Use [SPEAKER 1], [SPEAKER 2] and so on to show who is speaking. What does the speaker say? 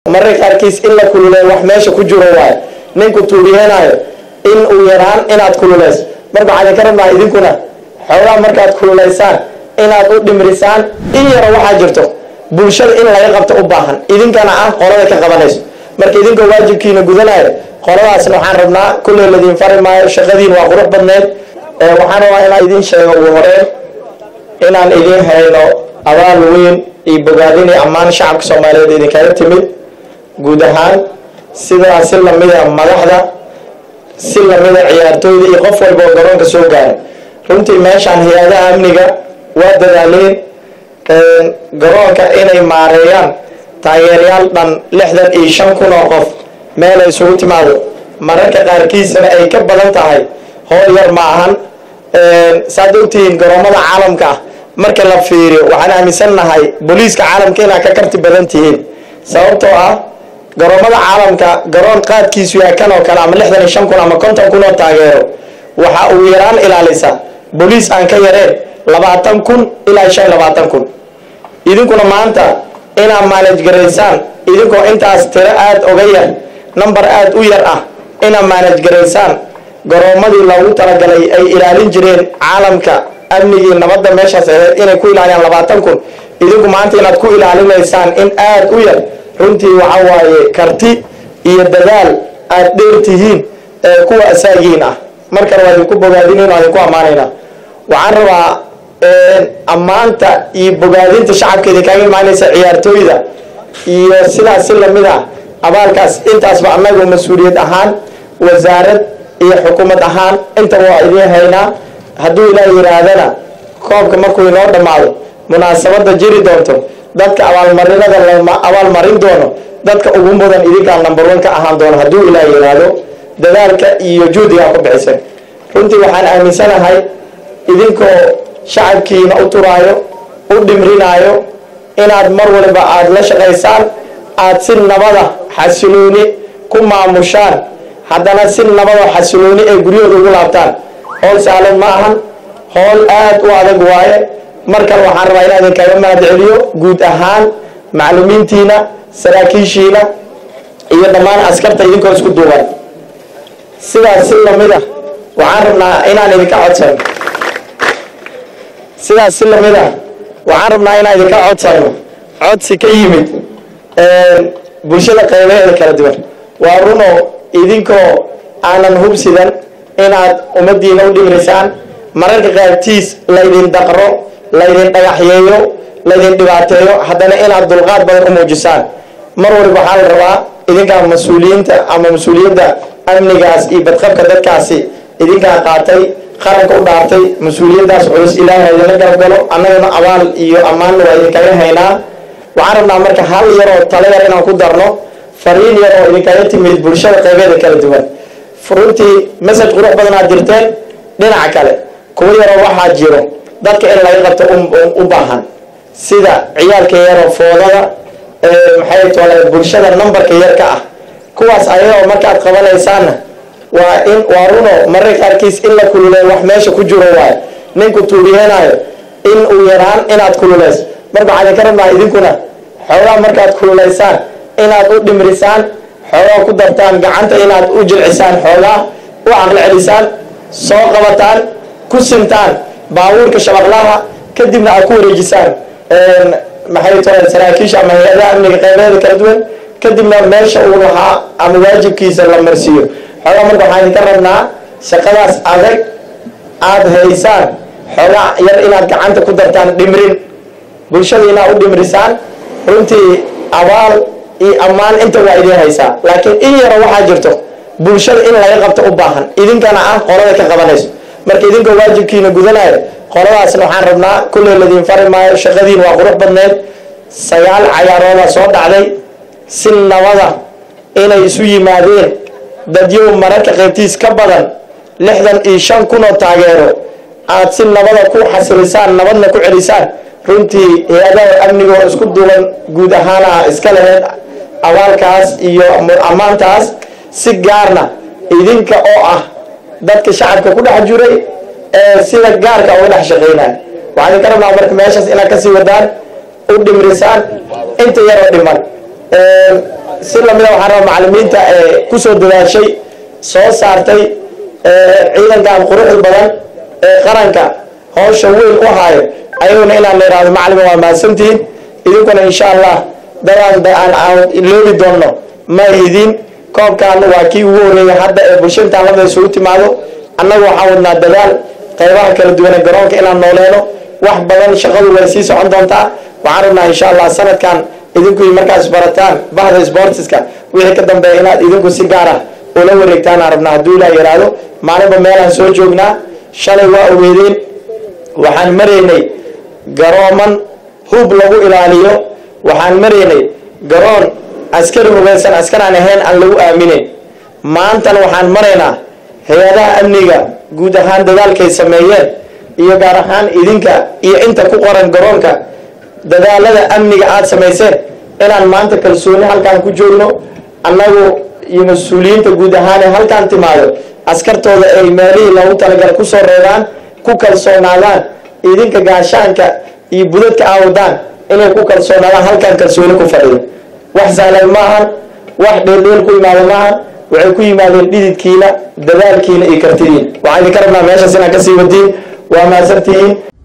[SPEAKER 1] mararka qaarkiis in la kululeeyo wax meesha ku jiro waayo ninku tuuriyeenayo in uu yaraan inaad kululeyso marka waxaan ka rabnaa idinkuna xoogaa markaad kululaysaan inaad u dhimrisaan in yaro waxaa jirto bulshada in laga qabto u baahan idinkana ah qolada ka qabanayso marka idinkoo waajibkiina gudanayo qoladaasna waxaan rabnaa kulley ladiin fari maayo shaqadiin waa qurux badneed waxaan rabaa inaan idiin sheego ugu horeen inaan idiin hayno abaal weyn iyo bogaadin iyo ammaan shacabka soomaaliyeed idinkaga timid guud ahaan sidaa si lamida madaxda si lamida ciyaartooyda iyo qof walba oo garoonka soo gaaray runtii meeshaan hay-adaha amniga waa dadaaleen garoonka inay maareeyaan taageerayaal dhan lixdan iyo shan kun oo qof meel ay isugu timaado mararka qaarkiisana ay ka badan tahay howl yar ma ahan saad ogtihiin garoomada caalamka ah marka la fiiriyo waxaan aaminsannahay booliiska caalamka inaad ka karti badan tihiin sababtoo ah garoomada caalamka garoon qaadkiisu yahay kan oo kale ama lixdan iyo shan kun ama konton kun oo taageero waxa uu yaraan ilaalisa booliis aan ka yareen labaatan kun ilaa shan iyo labaatan kun idinkuna maanta inaad maalej garaysaan idinkoo intaas tiro aada oga yar number aada u yar ah inaad maalej garaysaan garoomadii loogu talagalay ay ilaalin jireen caalamka amnigii nabadda meeshaas aheyd inay ku ilaaliyaan labaatan kun idinku maanta inaad ku ilaalinaysaan in aada u yar runtii waxa waaye karti iyo dadaal aada dheer tihiin ee kuwa asaagiin ah markale waa idinku bogaadinayn waa idinku ammaanaynaa waxaan rabaa ammaanta iyo bogaadinta shacabka idinkaaga imaanaysa ciyaartooyda iyo sidaas si lamid ah abaalkaas intaasba annagu mas-uuliyad ahaan wasaarad iyo xukuumad ahaan intaba waa idiin haynaa hadduu ilaah yihaahdana koobka markuu inoo dhammaado munaasabada jiri doonto dadka abaalmarinada la abaalmarin doono dadka ugu mudan idinkaa number one ka ahaan doono hadduu ilaah yidhaahdo dadaalka iyo juhdigaa ku bixisan runtii waxaan aaminsanahay idinkoo shacabkiina u turaayo u dhimrinaayo inaad mar waliba aada la shaqaysaan aada si nabada xasilooni ku maamushaan haddana si nabada xasilooni ay guryahooda ugu laabtaan howl saalan ma ahan howl aada u adag waaye mar kale waxaan rabaa inaa idinkaga mahad celiyo guud ahaan maclumiintiina saraakiishiina iyo dhammaan askarta idinkoo isku duuban sidaas si lamid ah waxaan rabnaa inaan idinka codsano sidaas si lamid ah waxaan rabnaa inaan idinka codsano codsi ka yimid bulshada qaybaheeda kala duwan waa runo idinkoo aanan hubsidan inaad ummadiina u dhimrisaan mararka qaartiis laydin daqro laydin dhagaxyeeyo laydin dhibaateeyo haddana inaad dulqaad badan u muujisaan mar waliba waxaa la rabaa idinkaa mas-uuliyiinta ama mas-uuliyadda amnigaas iyo badqabka dadkaasi idinkaa qaatay qaranka u dhaartay mas-uuliyaddaas culus ilaahay idinla garab galo annagana abaal iyo ammaanna waa idinkaga haynaa waxaan rabnaa marka hal yaroo talo yar inaan ku darno fariin yar oo idinkaga timid bulshada qaybeeda kala duwan runtii message qurux badan aad jirteen dhinaca kale kuwa yaroo waxaa jiro dadka in laga qabto u baahan sida ciyaalka yaroo foodada maxay tole bulshada numberka yarka ah kuwaas ayagoo markaad qabanaysaanna waa in waa runo mararka qaarkiis in la kululeeyo wax meesha ku jiro waayo ninku tuuriyeenayo in uu yaraan inaad kululeyso marka waxaan ka rabnaa idinkuna xoogaa markaad kululaysaan inaad u dhimrisaan xoogaa ku dartaan gacanta inaad u jilcisaan xoogaa u caqli celisaan soo qabataan ku sintaan baabuurka shabaqlaha kadibna aad ku wareejisaan maxay tahay saraakiisha ama hay-adaha amniga qaybeeda kala duwan kadibna meesha uu lahaa ama waajibkiisa la marsiiyo xoogaa marka waxaan idinka rabnaa shaqadaas adag aada haysaan xoogaa yar inaad gacanta ku dartaan dhimrin bulshada inaad u dhimrisaan runtii abaal iyo ammaan inta waa idiin haysaa laakiin in yaro waxaa jirto bulshada in laga qabto u baahan idinkana ah qolada ka qabanayso marka idinkoo waajibkiina gudanayo qoladaasna waxaan rabnaa kulley ladiin fari maayo shaqadiin waa qurux badneed sagaal cayaarooda soo dhacday si nabada inay isu yimaadeen dadyow mararka qaybtiis ka badan lixdan iyo shan kun oo taageero aada si nabada ku xasilisaan nabadna ku celisaan runtii hay-adaha amniga oo isku duuban guud ahaana iska laheyd abaalkaas iyo ammaantaas si gaarna idinka oo ah dadka shacabka ku dhex jiray ee sida gaarka uga dhex shaqeynaya waxaan idinka rabnaa marka meeshaas inaad kasii wadaan u dhimrisaan inta yaroo dhiman si lamida waxaan rabaa macalimiinta ee kusoo dadaashay soo saartay ciidankan quruxda badan ee qaranka howsha weyn u haayo ayaguna inaan la ihahdo macalima waa mahadsantihiin idinkuna insha allah dadaan aan loobi doonno ma idin koobkaana waa kii ugu horeeyay hadda ee bulsho intaan labada isugu timaado annagu waxaan wadnaa dadaal qaybaha kala duwane garoonka inaan nooleeno wax badan shaqadu way sii socon doontaa waxaan rabnaa insha allah sanadkan idinku markaas barataan bahda sportiska wixii ka dambeeya inaad idinku si gaar ah ula wareegtaan aan rabnaa hadduu ilaah yidhaahdo maalinba meelaan soo joognaa shalay waa ogeedeen waxaan maraynay garooman hub lagu ilaaliyo waxaan maraynay garoon askari hubeysan askaraan ahayn aan lagu aaminin maantana waxaan maraynaa hay-adaha amniga guud ahaan dadaalkay sameeyeen iyo gaar ahaan idinka iyo inta ku qoran garoonka dadaalada amniga aada samayseen inaan maanta kalsooni halkaan ku joogno annagu iyo mas-uuliyiinta guud ahaan ee halkaan timaado askartooda ay meelihii loogu talagala kusoo reebaan ku kalsoonaadaan idinka gaashaanka iyo budadka aawdaan inay ku kalsoonaadaan halkaan kalsooni ku fadhiyo wax sahlan maahan wax dheeldheel ku imaada maahan waxay ku yimaadeen dhididkiina dadaalkiina iyo kartidiin waxaan idinka rabnaa meeshaas inaad kasii wadiin waa mahadsantihiin